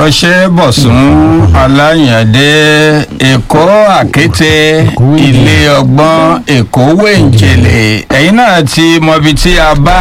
ọṣẹ bọ̀sùn aláyàndé èkó àkété ilé ọgbọ́n èkó wẹ̀ǹjẹ̀lẹ̀ ẹ̀yin náà ti mọbi tí a bá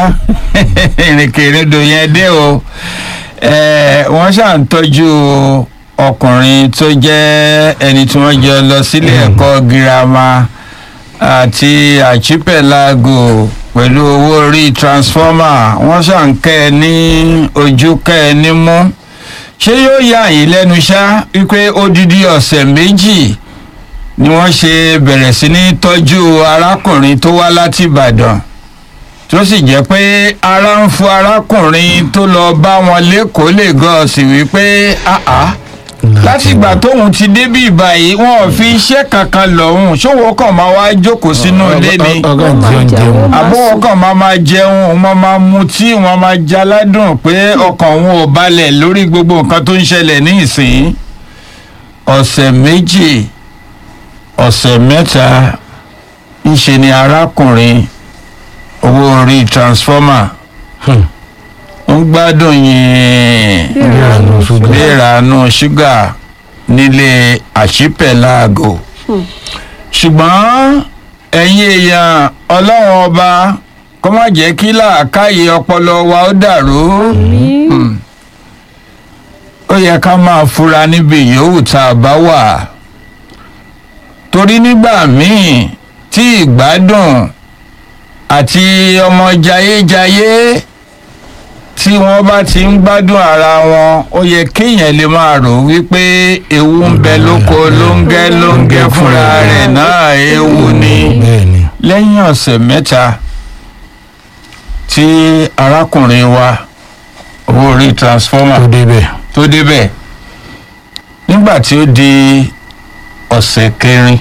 ìrìnkèrindò yẹn dé o Eh, wọ́n ṣáà ń tọ́jú ọkùnrin tó jẹ́ ẹni tí wọ́n jọ lọ sílé ẹ̀kọ́ girama àti àchípẹ̀lágò pẹ̀lú owó orí transformer wọ́n ṣáà ń kẹ́ ẹ ní ojú kẹ́ ẹ ní mú ṣé yóò yà yín lẹ́nu ṣá wípé odidi ọ̀sẹ̀ méjì ni wọ́n ṣe bẹ̀rẹ̀ sí ní tọ́jú arákùnrin tó wá láti ìbàdàn tó sì jẹ́ pé ara ń fún arákùnrin tó lọ bá wọn lẹ́kọ̀ọ́ lè gọ́ sí wípé àá látìgbà tóun ti débí ìbàyí wọn ò fi iṣẹ́ kankan lọ́hùn ṣòwò kan máa wá jókòó sínú ilé ni ọgá jẹun jẹun àbọ̀wọ̀ kan máa máa jẹun wọn máa mutí wọn máa jaládùn pé ọkàn wọn ò balẹ̀ lórí gbogbo nǹkan tó ń ṣẹlẹ̀ ní ìsìn ọ̀sẹ̀ méjì ọ̀sẹ̀ mẹ́ta ńṣe ni arákùnrin owó orí transformer Hmm. ń gbádùn yìí ìrànú ṣúgà ìrànú ṣúgà nílé àṣìpẹ̀láàgò ṣùgbọ́n ẹ̀yin èèyàn ọlọ́run ọba kó má jẹ́ kí làákàyè ọpọlọ wa ó dàrú Hmm. ó yẹ ká máa fura níbi yòówù tá a bá wà torí nígbà míì tí ìgbádùn àti ọmọ jayéjayé tí wọ́n bá ti ń gbádùn ara wọn ó yẹ kéèyàn lè máa rò wípé ewu ń bẹ lóko lóńgẹ́ lóńgẹ́ fúnra rẹ̀ náà ewu ni bẹ́ẹ̀ ni lẹ́yìn ọ̀sẹ̀ mẹ́ta tí arákùnrin wa owó orí transformer tó débẹ̀ tó débẹ̀ nígbà tí ó di ọ̀sẹ̀ kẹrin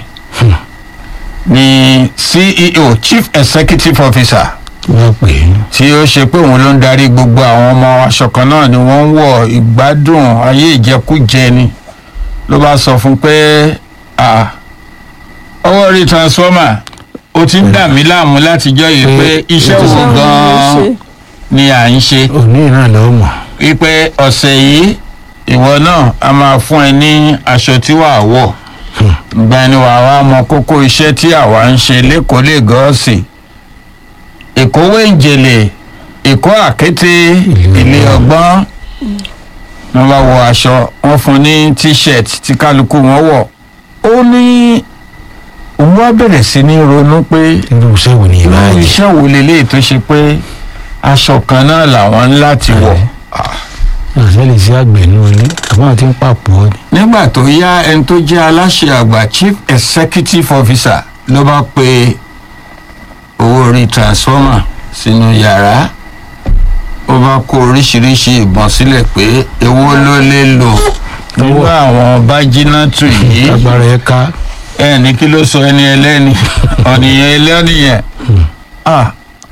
ni ceo chief executive officer wọ́n pè é tí ó ṣe pé òun ló ń darí gbogbo àwọn ọmọ aṣọ kan náà ni wọ́n ń wọ̀ ìgbádùn ayé ìjẹkújẹ ni ló bá sọ fún pé "Ah, ọwọ́ rí transformer ó ti ń dà mí láàmú látijọ́ yìí pé iṣẹ́ wo gan-an ni à ń ṣe òní náà lọ́ọ́ mọ̀ wípé ọ̀sẹ̀ yìí ìwọ náà a máa fún ẹ ní aṣọ tí wàá wọ̀ ìgbà ni wàá wá mọ kókó iṣẹ́ tí àwa ń ṣe lẹ́kọ̀ọ́ lẹ́gọ́ọ̀sì èkó wẹ̀ǹjẹ̀lẹ̀ èkó àkété ilé ọgbọ́n wọ́n bá wọ aṣọ wọ́n fún ní t-shirt tí kálukú wọn wọ̀ ó ní òun wá bẹ̀rẹ̀ sí ní ronú pé irú iṣẹ́ wo ni ìbá irú jẹ́ iṣẹ́ wo leléyìí tó ṣe pé aṣọ kan náà làwọn ń láti wọ̀ àṣẹ lè ṣe àgbẹ̀ nù ní àbá àti ń pàpọ̀ ni nígbà tó yá ẹni tó jẹ́ aláṣẹ àgbà chief executive officer ló bá pe owó orí transformer sínú yàrá ó bá kó oríṣiríṣi ìbọn sílẹ̀ pé èwo ló lè lò nínú àwọn bájínátù yìí agbára ẹ ká ẹ ní kí ló sọ ẹni ẹlẹ́ni ọ̀nìyàn ẹlẹ́nìyàn ah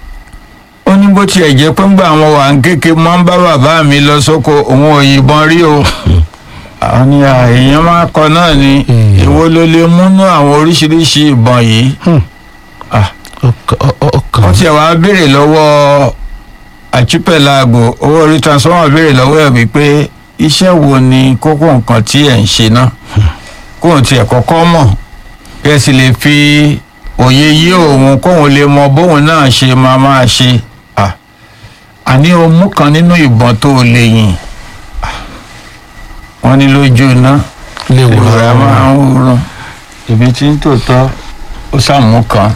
ó ní bó tiẹ̀ jẹ́ pé ńgbà àwọn wà ń kéke mọ́ ń bá bàbá mi lọ sóko òun ò yìnbọn rí o àwọn ni à, èèyàn máa kọ náà ni Hmm. èwo ló lè múnú àwọn oríṣiríṣi ìbọn yìí ah ọkàn ọ- ọkàn wọ́n tiẹ̀ wá béèrè lọ́wọ́ àchípẹ̀láàgò owó orí transformer béèrè lọ́wọ́ ẹ̀ wípé iṣẹ́ wo ni kókó nǹkan tí ẹ̀ ń ṣe náà kóun tiẹ̀ kọ́kọ́ mọ̀ kí ẹ sì lè fi òye yí òun kóun lè mọ bóun náà ṣe máa máa ṣe Ah, àní o mú kan nínú ìbọn tó o lè yìn Ah, wọ́n ní lójú iná lè wò ìwòrán máa ń wúrun ibi tí ń tòótọ́ ó sàmú kan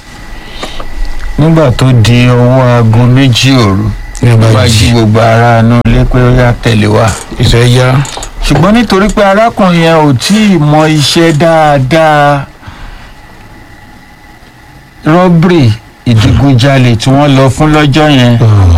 nígbà tó di ọwọ́ aago méjì òru ní ló bá bá jí jí gbogbo ara inú ilé pé ó yá tẹ̀lé wa iṣẹ́ yá ṣùgbọ́n nítorí pé arákùnrin yẹn ò tí ì mọ iṣẹ́ dáadáa rọ́bìrì ìdígunjalè tí wọ́n lọ fún lọ́jọ́ yẹn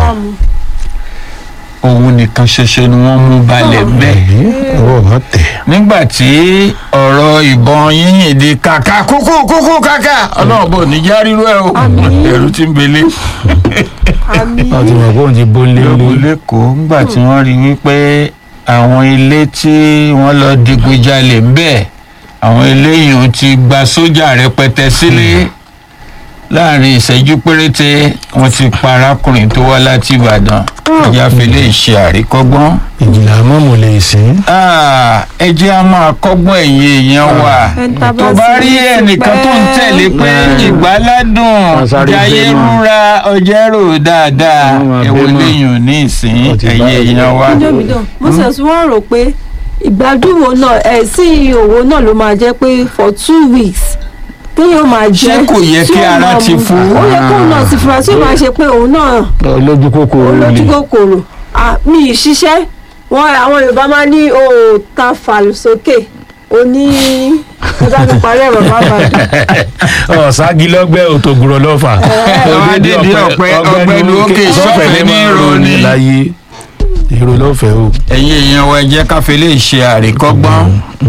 òun nìkan ṣoṣo ni wọ́n mú balẹ̀ bẹ́ẹ̀ ọwọ́ ọ̀gá tẹ̀ nígbà tí ọ̀rọ̀ ìbọn yíyìn di kàkà kúkú kúkú kàkà ọlọ́run bò ní já rírú ẹ̀ o ẹ̀rù ti ń belé láti mọ̀ pé òun ti bó lé lóko lé lẹ́kọ̀ọ́ nígbà tí wọ́n rí wípé àwọn ilé tí wọ́n lọ digunjalè ń bẹ̀ àwọn eléyìí ò ti gba sójà rẹpẹtẹ sílé láàrin ìṣẹ́jú péréte wọ́n ti pa arákùnrin tó wá láti ìbàdàn ẹja fi lè ṣe àríkọ́gbọ́n. ìjìnlẹ̀ àmọ́ mo lè sìn. Ah, ẹ jẹ́ a máa kọ́gbọ́n ẹ̀yìn èèyàn wa Ẹ̀ta bá tó bá sì rí ti ẹnìkan tó ń pẹ́. tẹ̀lé pé ìgbáládùn Wọ́n sáré jayé gbé mọ́. rúra ọjẹ́rò dáadáa Wọ́n máa ẹ̀wọ̀n gbé mọ́. léyìn ní ìsín Wọ́n ti bá ẹ̀yìn ẹgbẹ́ èèyàn wa. jọ́mídọ̀ moses wọ́n rò pé ìgbádùn wo náà ẹ̀ sí òwò náà ló máa jẹ́ pé for two weeks téèyàn máa jẹ́ Ṣé kò yẹ tí kí ó ara máa ti mu. fún? ó yẹ kóun náà ti fura tí ó máa ṣe pé òun náà lójú kòkòrò lè. olójú kòkòrò Ah, mi ì ṣiṣẹ́ wọn àwọn yorùbá máa ní o ò ta fàlù sókè o ní ẹgbẹ́ mi parí ẹ̀rọ bá bàdàn. ọ̀sági lọ́gbẹ́ òtògùrọ̀ lọ́fà. Àwọn adédè ọ̀pẹ ọgbẹ́ni òkè sọ́fẹ̀ ní ìròní. láyé èrò lọ́fẹ̀ẹ́ o. ẹ̀yin èèyàn wa ẹ jẹ́ ká fi lè ṣe àríkọ́gbọ́n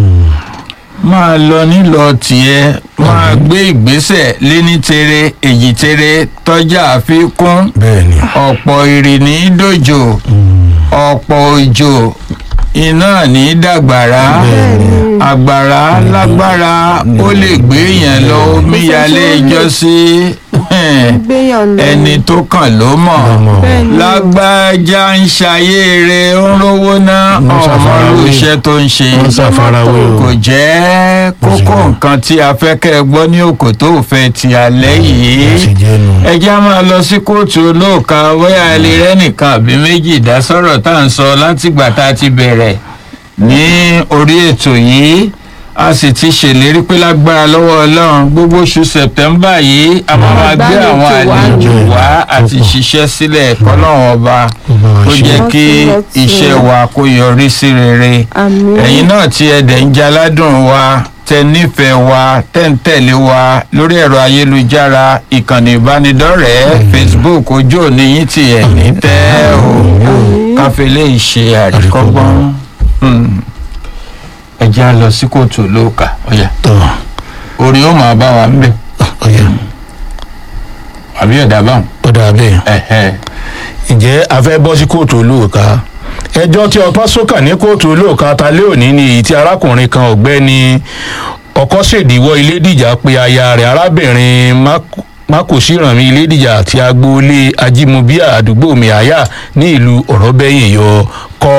máa lọ nílọ tiẹ̀ máa gbé ìgbésẹ̀ léní tere èjì tere tọ́jà àfikún bẹ́ẹ̀ni. ọ̀pọ̀ ìrìnnì dòjò ọ̀pọ̀ òjò iná ní dàgbàrá àgbàrá lágbára ó lè gbé yẹn lọ omíyalé ìjọsí gbéyàn lọ ẹni tó kàn ló mọ̀ bẹ́ẹ̀ ni lágbájá ń ṣayé rẹ̀ ó ń rówó ná Wọ́n ọmọ ṣàfarawé. iṣẹ́ tó ń ṣe wọ́n ṣàfarawé o. kò jẹ́ kókó jẹ́. nǹkan tí a fẹ́ kẹ́ ẹ gbọ́ ní òkò tó fẹ́ ti alẹ́ yìí ó sì jẹ́ nu. ẹ já máa lọ sí kóòtù olóòka bóyá ilé rẹ nìkan àbí méjì dá sọ̀rọ̀ tá à ń sọ látìgbà tá a ti bẹ̀rẹ̀ ní orí ètò yìí a sì ti ṣèlérí pé lágbára lọ́wọ́ ọlọ́run gbogbo oṣù sẹ̀tẹ́mbà yìí a máa máa gbé àwọn Àgbálejò wá àlejò ni. wá àti ṣiṣẹ́ sílẹ̀ kọ́lọ́run ọba ó jẹ́ kí iṣẹ́ wa kó yọrí sí rere àmì ẹ̀yin náà tí ẹ̀dẹ̀ ń jaládùn wa tẹ nífẹ̀ẹ́ wa tẹ́ ń tẹ̀lé wa lórí ẹ̀rọ ayélujára ìkànnì ìbánidọ́rẹ̀ẹ́ facebook ojú òní yín ti ẹ̀ ní tẹ́ o káfílẹ̀ ìṣe àríkọ́gbọ́n Hmm. ẹ jẹ́ á lọ sí kóòtù olóòkà ọ̀yà tọ́ orí ó máa bá wa ń bẹ̀ ọ̀yà àbí ẹ̀dá báwọn. ọ̀dà bẹ́ẹ̀. ẹ̀hẹ́. ǹjẹ́ a fẹ́ bọ́ sí kóòtù olóòka ẹjọ́ tí ọpá sókàn ní kóòtù olóòka ta lé òní ni èyí tí arákùnrin kan ọ̀gbẹ́ni ọkọ́ṣèdíwọ́ ilédìjà pe aya rẹ̀ arábìnrin Mak- mákòsíranmi ilédìjà àti agboolé ajímọ̀bíà àdúgbò miaya ní ìlú ọ̀rọ̀bẹ́yìn yọ kọ́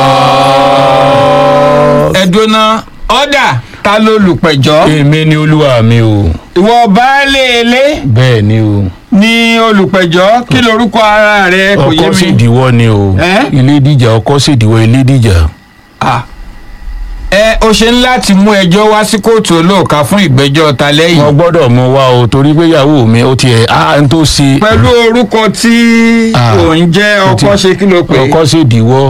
ẹ̀dùnà ọ̀dà ta ló lùpẹ̀jọ́ èmi ni olúwa mi o ìwọ baálé ilé bẹ́ẹ̀ ni o ní olùpẹ̀jọ́ kí lorúkọ ara rẹ kò yé mi. ọkọ́ṣèdíwọ́ ni o Ẹ́? ilédìjà ọkọ́ṣèdíwọ́ ilédìjà. Ah. ẹ o ṣe ń láti mú ẹjọ́ wá sí kóòtù olóòka fún ìgbẹ́jọ́ ta wọn lẹ́yìn gbọ́dọ̀ mọ wá o torí pé ìyàwó mi ó tiẹ̀ á ń tó ṣe pẹ̀lú orúkọ tí Ah. ò ń jẹ́ ọkọ Ó ti- ṣe kí ló pé ọkọ sì dìwọ́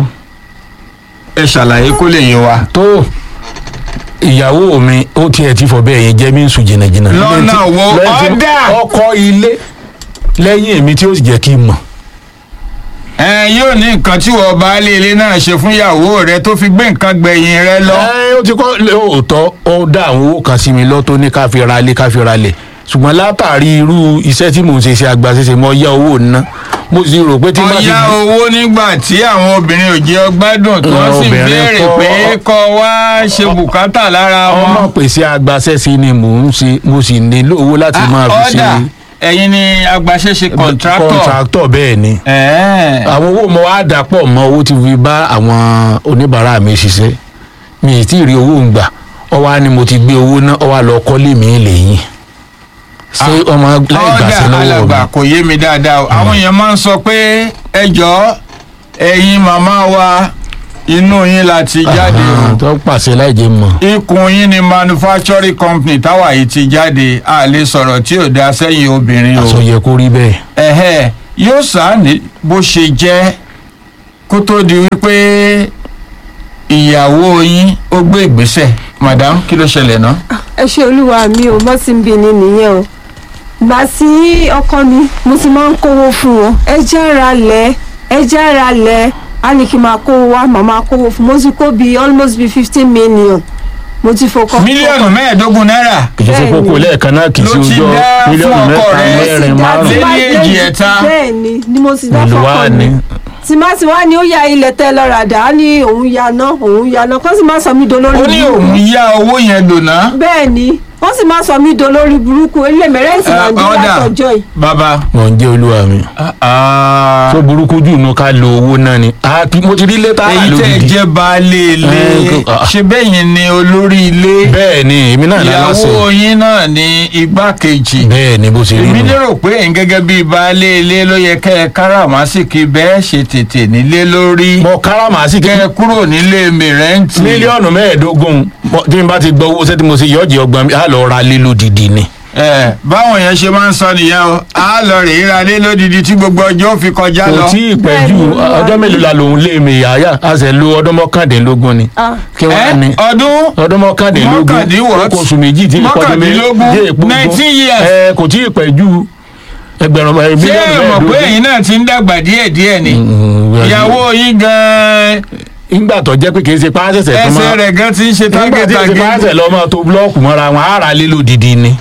ẹ ṣàlàyé kó lè yé wa. tó ìyàwó mi ó tiẹ̀ ti fọ bẹ́ẹ̀ yẹn jẹ́ mí ń sùn jìnnàjìnnà. Lọ́nà Lẹ́yìn tí- wo? lẹ́yìn tí Ọ̀dà! ọkọ ilé lẹ́yìn èmi tí ó sì jẹ́ kí n mọ̀. ẹ yóò ní nǹkan tí wọ́n baálé ilé náà ṣe fún ìyàwó rẹ tó fi gbé nǹkan gbẹ̀yìn rẹ lọ. ẹ ó ti kọ́ lóòótọ́ ó dá àwọn owó kan sí mi lọ tó ní ká fi ra ilé ká fi ra lẹ̀ ṣùgbọ́n látàrí irú iṣẹ́ tí mò ń ṣe ṣe àgbàṣeṣe mo yá owó ná mo sì rò pé tí má ti ọ̀yá owó nígbà tí àwọn obìnrin ò jẹ́ ọgbádùn tó Àwọn sì obìnrin béèrè kọ́- pé kọ́ wá ṣe bùkátà lára ọmọ wọn. pèsè àgbàṣeṣe ni mò ń ṣe mo sì nílò owó láti máa fi ṣe ọ̀dà ẹ̀yin ni agbaṣẹ́ṣe kọ̀ǹtráktọ̀. kọ̀ǹtráktọ̀ bẹ́ẹ̀ ni ẹ̀ẹ́ àwọn owó mo wá dà pọ̀ mọ́ owó tí fi bá àwọn oníbàárà mi ṣiṣẹ́ mi ì tí ì rí owó ń gbà ọ wá ni mo ti gbé owó náà ọ wá lọ kọ́lé mi lẹ́yìn ṣé ọmọ láì gbàṣẹ ọ̀dà lọ́wọ́ mi alàgbà kò yé mi dáadáa o àwọn èèyàn máa ń sọ pé ẹ jọ̀ọ́ ẹ̀yin màmá wa inú yín la ti jáde Ah, o tó pàṣẹ láì jẹ́ mọ̀ ikùn yín ni manufacturing company táwa yìí ti jáde a lè sọ̀rọ̀ tí ò dá sẹ́yìn obìnrin o aṣọ yẹ kó rí bẹ́ẹ̀ ẹ̀hẹ́ yóò sáàní bó ṣe jẹ́ kó tó di wípé ìyàwó yín ó gbé ìgbésẹ̀ madam kí ló ṣẹlẹ̀ náà. ẹ ṣe olúwa mi ò mọ́ sí ń bi ni nìyẹn o gbà sí ọkọ mi mo ti máa ń kówó fún wọn ẹ jẹ́ ra lẹ̀ ẹ jẹ́ ra lẹ̀ á ní kí n máa kówó wá màá máa kówó fún mo ti kó bíi almost bíi fifteen million mo ti fọkọ. mílíọ̀nù mẹ́ẹ̀ẹ́dógún náírà kì í ṣe kókó lẹ́ẹ̀kan náà kì í ṣe Ló ti ọjọ́ dá fún mílíọ̀nù ọkọ mẹ́ta rẹ̀. mẹ́rin márùn-ún Lé ní èjì ẹ̀ta. bẹ́ẹ̀ ni ni mo ti dá ìlú wa fọkọ ni mi tí má ti wá ní ó ya ilẹ̀ tẹ́ lọ́ra dà á ní òun ya ná òun ya ná kó sì má sọ mí dolórí ó ní burúkú. òun yá owó yẹn lò ná. bẹ́ẹ̀ ni wọ́n sì máa sọ mí do lórí burúkú ilé mẹ́rẹ́ǹtì Eh, nàìjíríà ọ̀dà. tọjọ́ yìí. bàbá mọ̀ ń jẹ́ olúwa mi. ah, tó burúkú jù nù ká lo owó náà ni. Ah, mo ti rí létà èyí tẹ́ ẹ lódìdí. jẹ́ baálé ilé Eh, kò- ah. ṣe bẹ́yìn ni olórí ilé bẹ́ẹ̀ ni èmi náà lálásẹ̀. ìyàwó yín náà ni igbákejì bẹ́ẹ̀ ni bó ṣe rí èmi nù. lérò pé ẹ̀yin gẹ́gẹ́ bíi baálé ilé ló yẹ kẹ́ ẹ káràmásìkì bẹ́ẹ̀ ṣe tètè nílé lórí mo káràmásì kẹ́ kí ẹ kúrò nílé mìrẹ́ǹtì mílíọ̀nù mẹ́ẹ̀ẹ́dógún mo- tí n bá ti gbọ́ owó sẹ́tí mo ṣe yọ̀ọ́jì ọgbọ̀n mi á lọ ra lé lódìdí ni. ẹ báwọn yẹn ṣe máa ń sọ nìyẹn o á lọ rèé ra lé lódìdí tí gbogbo ọjọ́ ó fi kọjá kò lọ tí ì pẹ́ jù Bẹ́ẹ̀ ni, Olúwa ọjọ́ mi. mélòó la lòun lé mi yàyà a sì lo ọdún mọ́kàndínlógún ni. Ah, kí wọ́n á ní ẹ ọdún ọdún mọ́kàndínlógún Mọ́kàndínwó- ó kó oṣù méjì tí ìkọ́dún méjì mọ́kàndínlógún, dé èpo 19 years. ẹ kò tí ì pẹ́ jù ẹgbẹ̀rún ẹ, ṣé mílíọ̀nù ẹ mọ̀ pé mẹ́ẹ̀ẹ́dógún. ẹ̀yin náà ti ń dàgbà díẹ̀díẹ̀ ni Mm, ìyàwó yín gan-an ìgbà tó jẹ́ pé kì í ṣe páásẹ̀sẹ̀ tó ẹsẹ̀ máa rẹ̀ gan ti ń ṣe nígbà tí èsì tágẹ́tàgé páásẹ̀ lọ́ máa tó búlọ́ọ̀kù mọ́ra wọn á ra lé lódìdí ni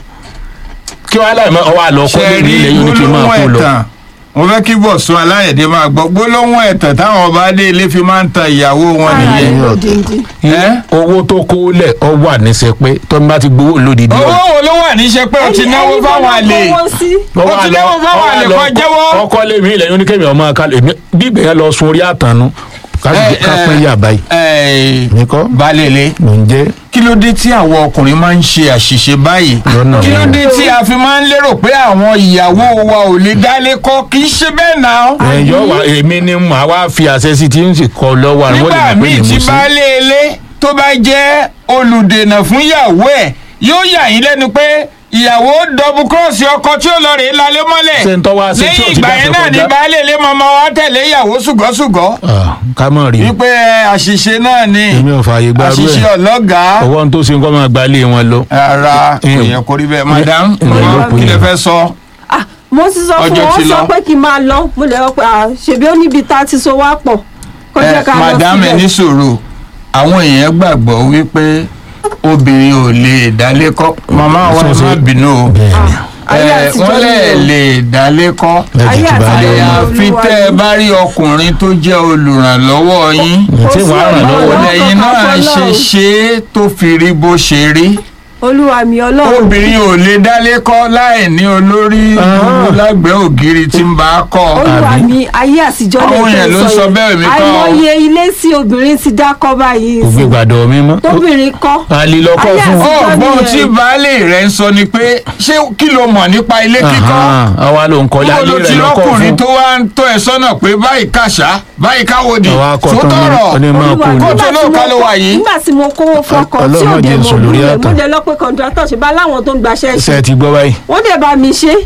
kí wọ́n á láì mọ́ ọwọ́ àlọ́ kọ́ lé ní ilẹ̀ yóò ní kí n máa kó lọ. ẹ̀tàn mo fẹ́ kí bọ̀sùn aláyẹ̀dẹ́ máa gbọ́ gbólóhùn ẹ̀tàn táwọn ọba adé ilé fi máa ń tan ìyàwó wọn ara nìyẹn yìí lódìndín. ẹ́? owó tó kó lẹ̀ ọ wà níṣẹ́ pé tó ń bá ti gbowó lódìdí owó wo ló wà níṣẹ́ pé o ti náwó fáwọn àlè Ẹni sí. ó ti náwó fáwọn àlè kan jẹ́wọ́. ọkọ lé mi ilẹ̀ yóò ní kémi ọmọ ká èmi bí ìgbìyànjú lọ sun orí àtànú Ẹ, ká pín ẹ, yà báyìí ẹ̀, nìkọ́ balẹ̀lẹ̀ mò ń jẹ́ kí ló dé tí àwọn ọkùnrin máa ń ṣe àṣìṣe báyìí Lọ́nà kí ló wo? dé tí a fi máa ń lérò pé àwọn ìyàwó wa ò lè dálé kọ́ kì í ṣe bẹ́ẹ̀ náà ẹ̀yọ́ wa èmi ni màá wá fi àṣẹ sí tí ń sì kọ lọ́wọ́ àwọn nígbà olè míì pé tí mo sí. baálé ilé tó bá jẹ́ olùdènà fún ìyàwó ẹ̀ yóò yà yín lẹ́nu pé ìyàwó dọ́bù kírọ́ọ̀sì ọkọ tí ó lọ rèé lálé mọ́lẹ̀ Ṣé ń tọ́ wá sí tí ò lẹ́yìn ti ìgbà dáṣọ yẹn náà ni kọjá? baálé ilé mọ́mọ́ wa tẹ̀lé ìyàwó ṣùgọ́ṣùgọ́ Ah, ká mọ̀ rí wípé àṣìṣe náà ni èmi ò fààyè gbárù àṣìṣe ẹ̀ ọlọ́gàá ọwọ́ tó ṣe nǹkan máa gbalé wọn lọ. ara kò Mm. yẹ kó rí bẹ́ẹ̀ madam Mm. kí lè fẹ́ sọ Ah, mo ti sọ fún Ọjọ́ wọn ti ó sọ lọ. pé kí n máa lọ mo lè rọ pé ah, ṣèbí ó níbi tá a ti so wá pọ̀ kó jẹ́ Eh, ká lọ madam ẹ ní síbẹ̀. sùúrù àwọn èèyàn gbàgbọ́ wípé obìnrin ò lè dálé kọ́ màmá wa ẹ má Sọ́sẹ́- bínú o bẹ́ẹ̀ni ayé Eh, àtijọ́ wọ́n lẹ̀ ni o. lè dálé kọ́ lẹ́jì ayé tí bá àtijọ́ lé ni wọn. o. àyàfi tẹ́ ẹ bá rí ọkùnrin tó jẹ́ olùrànlọ́wọ́ yín tí Kò sí wàá ràn ọ̀nà lọ́wọ́ ọ̀nà. lẹ́yìn náà kankan ṣe fọlọ́run. ṣe é tó fi rí bó ṣe rí olúwa mi ọlọ́run obìnrin ò lè dálé kọ́ láì ní olórí Ah. lágbẹ̀ẹ́ ògiri tí ń bá a kọ́ olúwa àbí? mi ayé àtijọ́ lè Àwọn èèyàn ló ń sọ bẹ́ẹ̀, èmi kọ́ o. àìmọye ilé sí obìnrin ti dákọ́ báyìí kò gbé gbàdọ̀ mi mọ́. tóbìnrin kọ́ àlè lọ́kọ́ Ayé fún. àti- ọgbọ́n nìyẹn. tí baálé rẹ̀ ń sọ ni pé ṣé kí ló mọ̀ nípa ilé kíkọ́ Ahan, àwa ló ń kọ́ Níbo lálé ló ti rẹ̀ lọ́kọ́ lọ́kùnrin fún. tó wá ń tọ́ ẹ sọ́nà pé báyìí kàṣá báyìí káwòdì àwa tó akọ̀tàn tọrọ ní máa olúwa kú Kó lọ. tó lóò ká ló wà yìí. nígbà tí mo kówó fọkọ tí Ọlọ́run ò dé jẹ́ mo nsọ lórí búrẹ̀ mo àtàn. dé lọ pé kọ̀ǹtrátọ̀ ṣe bá láwọn tó ń gbaṣẹ́ ṣe ṣe ti gbọ́ báyìí. wọ́n dẹ̀ bá mi ṣe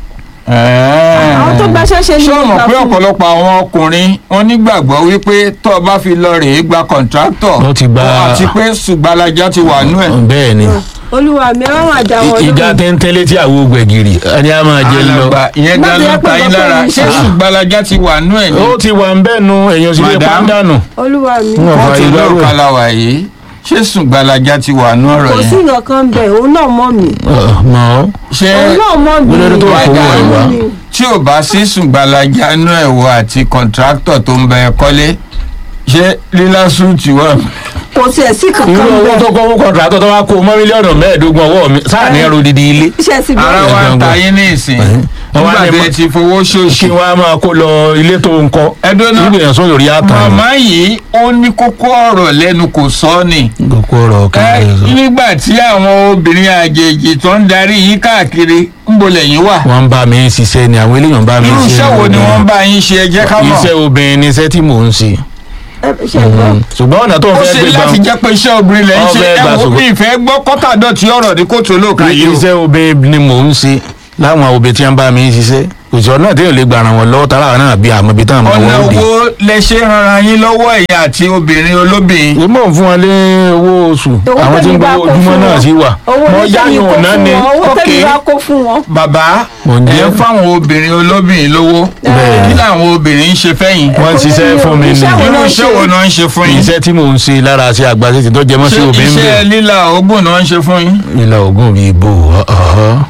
àwọn tó gbaṣẹ́ ṣe ni ṣé o mo mọ̀ gbà pé fún un. ọ̀pọ̀lọpọ̀ àwọn ọkùnrin wọn nígbàgbọ́ wípé tó o bá fi lọ rèé gba kọ̀ǹtráktọ̀ Wọ́n ti gba- àti pé ṣùgbàlájà ti wà nú ẹ̀ bẹ́ẹ̀ ni olúwa mi ẹ má máa dá wọn ìjà lóhùn tẹ́ńtẹ́ létí àwo gbẹ̀gìrì ẹni a máa jẹ lọ. alàgbà ìyẹn Má gan ti ló yẹ pé ta yín nǹkan tó lára ń ṣé ṣe. ṣùgbàlájà ti wà nú ẹ̀ ni ó ti wà ń bẹ́ẹ̀ nu èèyàn sì lè Madam. pàdánù. olúwa mi Wọ́n wọ́n fa ti ìgbárò lóò ẹ̀. kalawa yìí ṣé ṣùgbàlájà ti wà nú ọ̀rọ̀ kò sí yẹn nǹkan kan bẹ̀ òun náà mọ̀ mí mọ̀ ọ́. ṣé òun náà mọ̀ mí Olórí tó wà fowó ẹ̀ wá. tí ò bá sí ṣùgbàlájà nú ẹ̀wọ̀ àti kọ̀ǹtráktọ̀ tó ń bẹ ẹ kọ́lé ṣé lílá súùtì wà kò tiẹ̀ sí irú kankan owó bẹ̀ tó kọ́ fún kọ̀ǹtrátọ̀ tó wá kó mọ́ mílíọ̀nù mẹ́ẹ̀ẹ́dógún ọwọ́ mi sáà ní ẹrù dídí ilé. iṣẹ́ sì ara bẹ̀rẹ̀ wa ń ta gangan. yín ní ìsìn Wọ́n wá nígbà ní tí ma- ẹ ti fowó kí ṣòṣì wọ́n á máa kó lọ ilé tó ń kọ́. Ẹdún náà. ìgbìyànjú lórí àtàn. màmá yìí ó ní kókó ọ̀rọ̀ lẹ́nu kò sọ ni kókó ọ̀rọ̀ ẹ kan ẹ̀ sọ. nígbà tí àwọn obìnrin àjèjì tó ń darí yín káàkiri ń bolẹ̀ yín wà wọ́n ń bá mi ṣiṣẹ́ ni àwọn eléyàn bá mi irú ṣe. iṣẹ́ wo ni wọ́n bá yín ṣe ẹ jẹ́ ká mọ̀ iṣẹ́ obìnrin ni iṣẹ́ tí mò ń ṣe. ṣe gbọ́ ṣùgbọ́n ọ̀nà tó ń ó fẹ́ ṣe gbé láti gbà jẹ́ pé iṣẹ́ obìnrin lẹ́ ń ṣe Ọbẹ̀ ẹ gbà wo ṣùgbọ́n- bí ìfẹ́ gbọ́ kọ́tàdọ̀tí ọ̀rọ̀ ní kóòtù olóòka yìí o iṣẹ́ obìnrin ni mò ń ṣe láwọn obìnrin tí wọ́n bá mi ṣiṣẹ́ òṣìṣẹ́ náà téèyàn lè gbà ràn wọ́n lọ́wọ́ tààrà náà bí àmọ́ ibi táwọn ọmọ ọ̀nà wọn ó dé. wo lẹ ṣe rara yín lọ́wọ́ ẹ̀yà àti obìnrin olóbìnrin èmi ò fún wọn lé owó oṣù Owó àwọn tí ń tẹ́mi bá gbowó kó ojúmọ́ fún náà wọn. sí wà owó wọ́n tẹ́mi yáyàn kó ọ̀nà fún ni wọn owó tẹ́mi Okay. bá kó fún wọn bàbá Mò ń ẹ jẹ́. ń fáwọn obìnrin olóbìnrin lówó Bẹ́ẹ̀. kí làwọn obìnrin ń ṣe fẹ́yìn wọ́n ń ṣiṣẹ́ fún mi ní Iṣẹ́ wo irú náà iṣẹ́ ṣe? wo náà ń ṣe fún yín iṣẹ́ tí mò ń ṣe lára ṣe àgbàṣe tí tó jẹ mọ́ sí ṣé obìnrin iṣẹ́ bẹ́ẹ̀ líla oògùn náà ń ṣe fún yín nílà ògùn bíi bò ọ̀họ́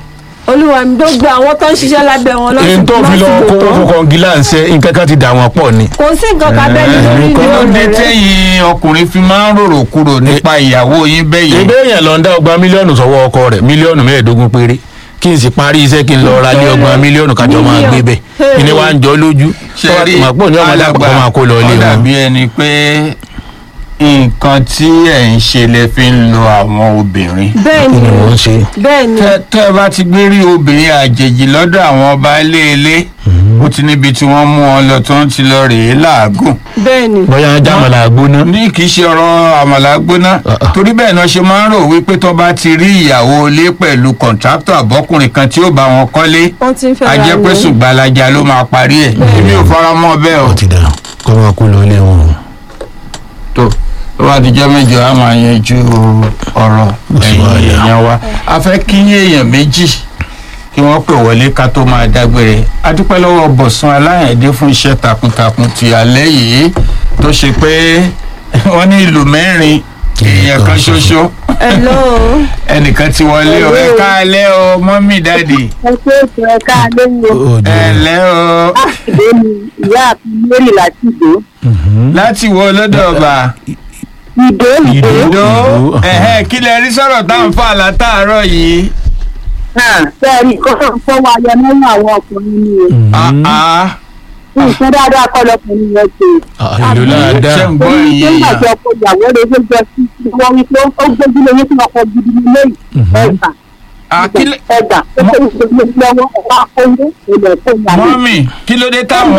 olúwa mi gbogbo àwọn tó ń ṣiṣẹ́ lábẹ́ wọn èyí tó fi lọ kó fún kọngilá ń ṣe nǹkan kan ti dà wọ́n pọ̀ ni. kò sí nǹkan kan bẹ́ẹ̀ ni lórí kí ló ìlú dé rẹ̀ tẹ́yìn ọkùnrin fi máa ń rorò kúrò nípa ìyàwó yín bẹ́yẹn ìbé èèyàn lọ ń dá ọgbà mílíọ̀nù sọ́wọ́ ọkọ rẹ̀ mílíọ̀nù mẹ́ẹ̀ẹ́dógún péré kí n sì parí iṣẹ́ kí n lọ ra lé ọgbà mílíọ̀nù kájọ máa gbé bẹ̀ Mílíọ̀nù. kí ni wàá ń jọ lójú ṣe rí màpò ní ọmọdé alàgbà àkọ́kọ́ máa kó lọ ilé ó wọn. dàbí ẹni pé nǹkan tí ẹ̀ ń ṣe lẹ fi ń lo àwọn obìnrin bẹ́ẹ̀ kí ni ni wọ́n ń ṣe. bẹ́ẹ̀ ni tẹ́ tẹ́ ẹ bá ti gbé rí obìnrin àjèjì lọ́dọ̀ àwọn ọba ilé ilé ó ti níbi tí wọ́n mú wọn lọ tó ń ti lọ rèé làágùn bẹ́ẹ̀ ni bóyá jámọ̀lá gbóná. ní kì í ṣe ọ̀rọ̀ àmàlà gbóná Uh-uh. torí bẹ́ẹ̀ náà ṣe máa ń rò wípé tó bá ti rí ìyàwó ilé pẹ̀lú kọ̀ǹtráktọ̀ àbọ́kùnrin kan tí ó bá wọn kọ́lé wọ́n ti ń fẹ́ a ra jẹ́ pé ilé. ṣùgbàlajà ló máa parí ẹ̀ èmi ò fara mọ́ bẹ́ẹ̀ o ó ti dà kó máa kó lọ ilé wọn. tó tó bá dijọ́ mẹ́jọ á máa yanjú ọ̀rọ̀ sì ẹ̀yìn wá yá. èèyàn wa a fẹ́ kí èèyàn méjì kí wọ́n pè wọlé ká tó máa dágbére a dúpẹ́ lọ́wọ́ bọ̀sùn aláyẹ̀dé fún iṣẹ́ takuntakun ti alẹ́ yìí tó ṣe pé wọ́n ní ìlú mẹ́rin èèyàn kan ṣoṣo hello ẹnìkan ti wọlé o ẹ káalẹ́ o mọ́mí dáàdì ẹ pé ètò ẹ̀ka lóyún ó ẹ jẹ́ lẹ́ o ìdè ni ìyá àti mary láti ìdè láti wo lọ́dọ̀ ọba ìdè ìdè Ìdè. ìdó Ìdó. ẹ̀hẹ́ kí lẹ rí sọ̀rọ̀ tá à ń fà látàárọ̀ yìí. bẹ́ẹ̀ni kó fọ́ wa yọ nínú àwọn ọkùnrin ni o Ah, ah. nǹkan dáadáa kọ́ lọkùnrin yẹn ṣe ìlú láàdá ṣé ń gbọ́ torí iye nígbà tí èèyàn ọkọ ìyàwó rẹ̀ ṣe jọ sí wọ́n wí pé ó gbójú lóyún fún ọkọ gidi nílé yìí ẹgbà Ah, kí lẹ- ẹgbà ó kó ìṣègùn lọ́wọ́ ọ̀pá akóńdó ilẹ̀ tó yà lọ. mọ́mì kí ló dé táwọn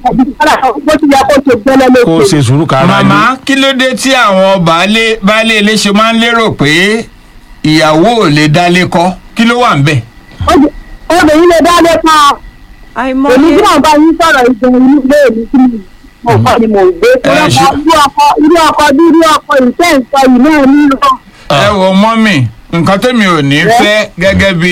bó ti yẹ kó ṣe gbẹ́lẹ́ ló kó o ṣe sùúrù kára ní. màmá kí ló dé tí àwọn baálé baálé ilé ṣe máa ń lérò pé ìyàwó ò lè dálé kọ́ kí ló wà ń bẹ̀. obìnrin lè dá lé pa àìmọye èmi tí wọn bá yín sọ̀rọ̀ ìgbọ̀n inú ilé mi tí mo kọ́ ni mò ń gbé Ẹ ṣe- irú ọkọ irú ọkọ bí irú ọkọ ìfẹ́ ìsọ yìí náà nílò ẹ wo mọ́mì nǹkan tẹ́mi ò ní fẹ́ gẹ́gẹ́ bí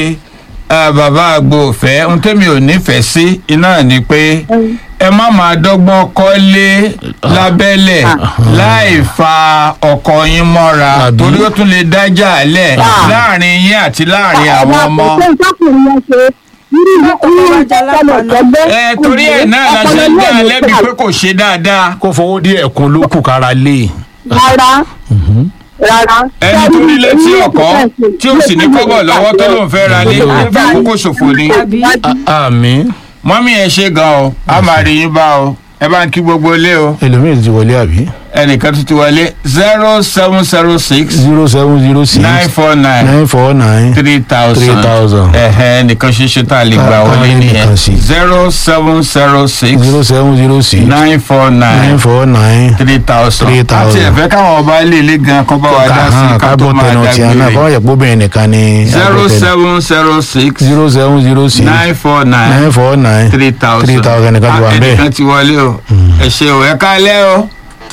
eh, bàbá àgbo òfẹ́ ohun tẹ́mi ò nífẹ̀ẹ́ sí iná ni pé ẹ má máa dọ́gbọ́n kọ́lé lábẹ́lẹ̀ láì fa ọkọ yín mọ́ra Àbí? torí ó tún lè dájà lẹ̀ Ah. láàrin yín àti láàrin àwọn ọmọ. ṣé ìtọ́kùnrin yẹn ṣe irú irú ìtọ́kùnrin tẹ́lẹ̀ ẹ torí ẹ̀ náà la ṣe ń gbé alẹ́ bíi pé kò ṣe dáadáa. kó fowó díẹ̀ kún ló kù kára lé. rárá rárá. ẹni tó ní létí ọkọ tí ó sì ní kọ́bọ̀ lọ́wọ́ tó lóun fẹ́ ra lé ó fẹ́ àkókò ṣòfò ni. àbí àmì mọ́mí ẹ ṣe gan o a máa rí yín bá o ẹ bá ń kí gbogbo ilé o ẹlòmíì ti wọlé àbí. ẹnìkan tó ti wọlé zero seven zero six zero seven zero six nine four nine nine four nine three thousand three thousand ẹ̀hẹ́ nìkan ṣoṣo tá a lè gbà Ká- ká wọlé rí nìyẹn nìkan sí. zero seven zero six zero seven zero six nine four nine nine four nine. three thousand Three àti thousand. ẹ̀fẹ́ káwọn ọba ilé ilé gan kọ́ bá wa dá sí i ká tó kábọ̀ máa tẹnu tí a náà dágbére kọ́ yẹ kó bẹ́ẹ̀ nìkan ni. zero seven zero six zero seven zero six nine four nine nine four nine three thousand three thousand nìkan ti wà Ah, bẹ́ẹ̀. ẹnìkan ti wọlé o ẹ ṣe o ẹ kálẹ́ o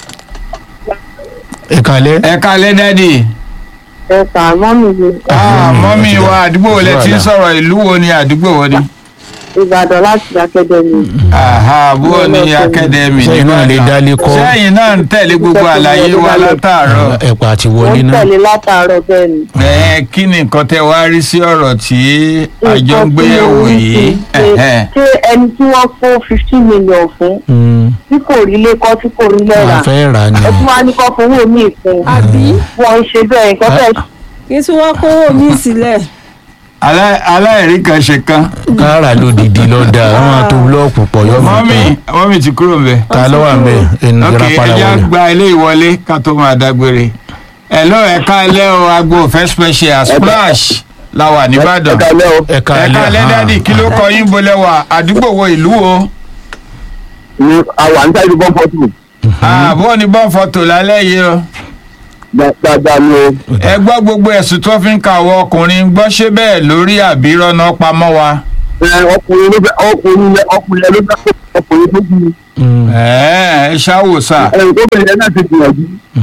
ìkàlẹ́ ẹ kálẹ́ dádì ẹ kà mọ́ mi ni Ah, Mm, mọ́mí àti wa dá- àdúgbò wo lẹ ti ń wàhálà. sọ̀rọ̀ ìlú wo ni àdúgbò wo ni ìbàdàn láti akẹ́dẹ̀mí. Aha, bó ni akademi Sẹ́yìn náà lè dálé kọ́. sẹ́yìn náà ń tẹ̀lé gbogbo àlàyé wa látàárọ̀ ẹ̀pà àti mo wọlé ń náà. tẹ̀lé látàárọ̀ bẹ́ẹ̀ ni. ẹ kí ni nǹkan tẹ wá rí sí ọ̀rọ̀ tí àjọ ń gbé Nǹkan tí yẹ̀wò mo rí yìí sí pé Ẹ̀hẹ́. ṣé ẹni tí wọ́n kó fifteen million fún Mm, tí kò rí lé kọ́ tí kò rí lẹ́ra a fẹ́ rà ni. ẹ tún wá ní kọ́ fowó mi fún àbí wọn ń ṣe bẹ́ẹ̀ nǹkan fẹ́ẹ́ kí tí wọ́n kówó mi sílẹ̀ Alá- aláìrí kan ṣe kan kára lódìdí lọ́dà wọ́n máa tó búlọ́ọ̀kù pọ̀ yọ mọ́ mọ́mí mọ́mí ti kúrò mbẹ́ ta ló wà ń bẹ̀ ẹni ok jẹ́ra padà ẹja wọlé. gba ilé ìwọlé ká tó máa dágbére ẹ̀lọ́ ẹ̀ka ilé o agbo òfẹ́ special splash la wà nìbàdàn ẹ̀ka ẹ̀ka alẹ́ ilé dádì kí ló kọ yín bolẹ̀ wà àdúgbò wo ìlú o ni àwọn àǹtá ìlú bọ́n fọ́tù àbọ̀ ní bọ́n fọ́tò lálẹ́ yìí o dáadáa ni o. ẹ gbọ́ gbogbo ẹ̀sùn tó fi ń ka àwọn ọkùnrin gbọ́ ṣé bẹ́ẹ̀ lórí àbírọ́nà pamọ́ wa ẹ ọkùnrin ló fẹ́ ọkùnrin lẹ ọkùnrin lẹ ló fẹ́ kó ọkùnrin tó kù ẹ̀ẹ́ ẹ ṣáwò sà ẹ tó bẹ̀rẹ̀ náà ti gbìyànjú.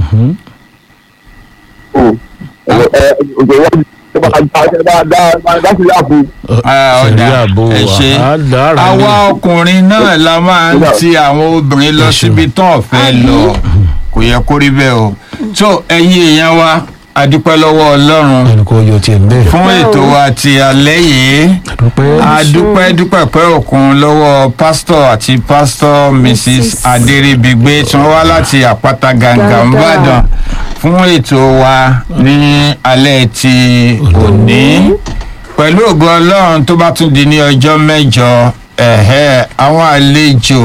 o ẹ ẹ òjò wọn ti bá bá bá bá bá sí láàbù. ọ̀dà ẹ ṣe àwa ọkùnrin náà la máa ń ti àwọn obìnrin lọ Ẹ ṣeun. síbi tán ọ̀fẹ́ lọ kò yẹ kó rí bẹ́ẹ̀ o tó ẹ̀yin èèyàn wa adúpẹ́ lọ́wọ́ ọlọ́run ẹnì kò yọ tiẹ̀ bẹ́ẹ̀. fún ètò wa ti alẹ́ yìí dúpẹ́ adúpẹ́ dúpẹ́ pẹ́ òkun lọ́wọ́ pásítọ̀ àti pásítọ̀ mrs adéríbigbé tí wọ́n wá láti àpáta gàǹgà Gàǹgà. ńbàdàn fún ètò wa ní alẹ́ ti òní pẹ̀lú ògo ọlọ́run tó bá tún di ní ọjọ́ mẹ́jọ ẹ̀hẹ́ àwọn àlejò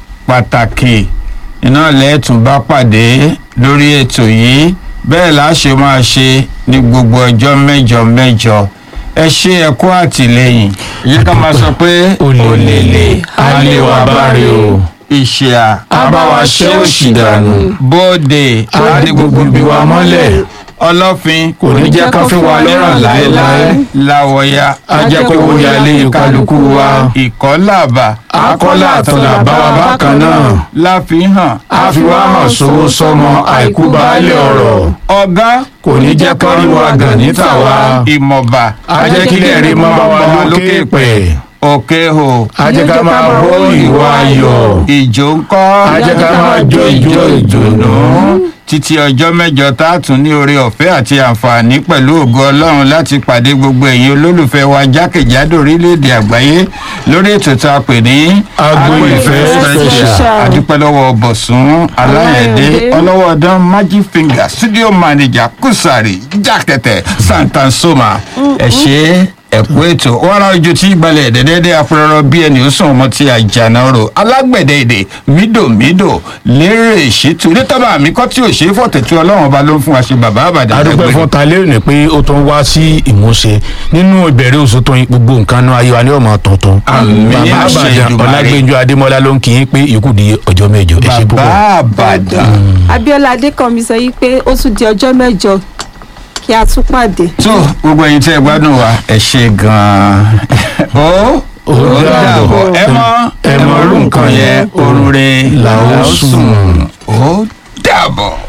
pàtàkì iná lẹ́ẹ̀tún bá pàdé lórí ètò yìí bẹ́ẹ̀ la ṣe máa ṣe ní gbogbo ọjọ́ mẹ́jọ mẹ́jọ ẹ ṣe ẹ̀kọ́ àtìlẹ́yìn yìí ká máa sọ pé olèlè á lè wá báre o. ìṣìà á bá wa ṣẹ́ òṣì dànù. bóde á ní gbogbo bí wa mọ́lẹ̀. ọlọ́fin kò ní jẹ́ ká fi wa lọ́rọ̀ láéláé. láwọ̀ya á jẹ́ pé ó yálé kálukú wa. ìkọ́làbà akọ́lá àtọ̀là bá wa bákan náà. láfihàn á fi wá hàn sówó sọmọ àìkú baálé ọ̀rọ̀. ọ̀gá kò ní jẹ́ kán rí wa gàn níta wa. ìmọ̀ba á jẹ́ kílẹ̀ rí mọ́ wa lókè pẹ̀. òkè hò á jẹ́ ká máa hó ìwà ayọ̀. ìjó ńkọ́ á jẹ́ ká máa jó ìjó ìdùnnú. títí ọjọ́ mẹ́jọ tá a tún ní oore ọ̀fẹ́ àti àǹfààní pẹ̀lú ògo ọlọ́run láti pàdé gbogbo ẹ̀yin olólùfẹ́ wa jákèjádò orílẹ̀-èdè àgbáyé lórí ètò tá a pè ní Agbo Ìfẹ́ Special. adúpẹ́ lọ́wọ́ bọ̀sùn aláyẹ̀dé Aláyẹ̀dé. ọlọ́wọ́ ọdán magic finger studio manager kùsàrì jákẹ́tẹ̀ santansoma ẹ ṣe ẹ̀kú ètò wàrà ojú tí gbalẹ̀ dẹ́dẹ́dẹ́ apẹ̀rọ bí ẹni ó sùn ọmọ tí àjànà rò alágbẹ̀dẹ èdè mídòmídò lérè ìṣètò onítọ́ba àmì kọ́ tí ò ṣe é fọ̀tẹ̀tù ọlọ́run ọba ló ń fún wa ṣe bàbá àbàdàn adúpẹ́ fún talẹ́ òní pé ó tún wá sí ìmúṣẹ nínú ìbẹ̀rẹ̀ oṣù tó yin gbogbo nǹkan náà ayé wa ní ọmọ tuntun. Àmín, bàbá àṣẹ àbàdàn Èdùmàrè. ọlágbẹ́njọ adémọlá ló ń kí yín pé ikú di ọjọ́ mẹ́jọ ẹ ṣe bàbá púpọ̀. àbàdàn abiola adékànmí sọ yìí pé ó tún di ọjọ́ mẹ́jọ kí a tún pàdé. tó gbogbo ẹ̀yin tí ẹ gbádùn wa ẹ ṣe gan-an ó Ó dàbọ̀. ẹ mọ ẹ mọ orú nǹkan yẹn orun re là ó sùn. ó dàbọ̀.